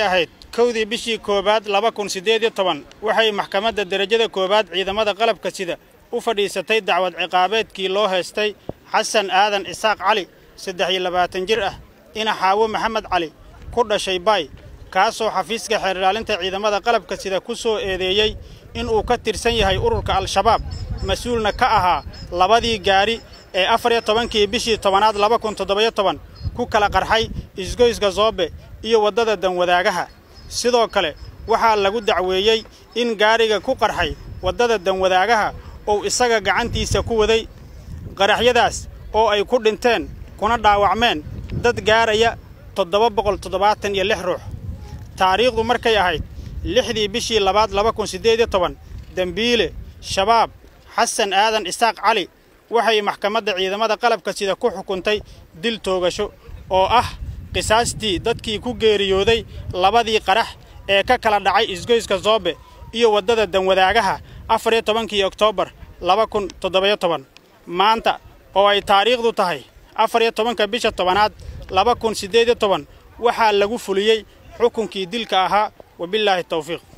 ahayd kowdii bishii koowaad laba kun siddeed iyo toban waxay maxkamadda derajada koowaad ciidamada qalabka sida u fadhiisatay dacwad ciqaabeedkii loo heestay xasan aadan isaaq cali saddex iyo labaatan jir ah ina xaawo maxamed cali ku dhashay baay kaasoo xafiiska xeer ilaalinta ciidamada qalabka sida ku soo eedeeyey inuu ka tirsan yahay ururka al-shabaab mas-uulna ka ahaa labadii gaadhi ee afar iyo tobankii bishii tobanaad laba kun toddobayo toban ku kala qarxay isgoyska zoobe iyo waddada danwadaagaha sidoo kale waxaa lagu dacweeyey in gaadhiga ku qarxay waddada danwadaagaha uu isaga gacantiisa ku waday qaraxyadaas oo ay ku dhinteen kuna dhaawacmeen dad gaaraya toddoba boqol toddobaatan iyo lix ruux taariikhdu markay ahayd lixdii bishii labaad laba kun siddeed iyo toban dembiile shabaab xasan aadan isaaq cali waxay maxkamadda ciidamada qalabka sida ku xukuntay dil toogasho oo ah qisaastii dadkii ku geeriyooday labadii qarax ee ka kala dhacay isgoyska zoobe iyo waddada danwadaagaha afar iyo tobankii oktoobar laba kun toddobayo toban maanta oo ay taariikhdu tahay afar iyo tobanka bisha tobanaad laba kun siddeed iyo toban waxaa lagu fuliyey xukunkii dilka ahaa wabillaahi tawfiiq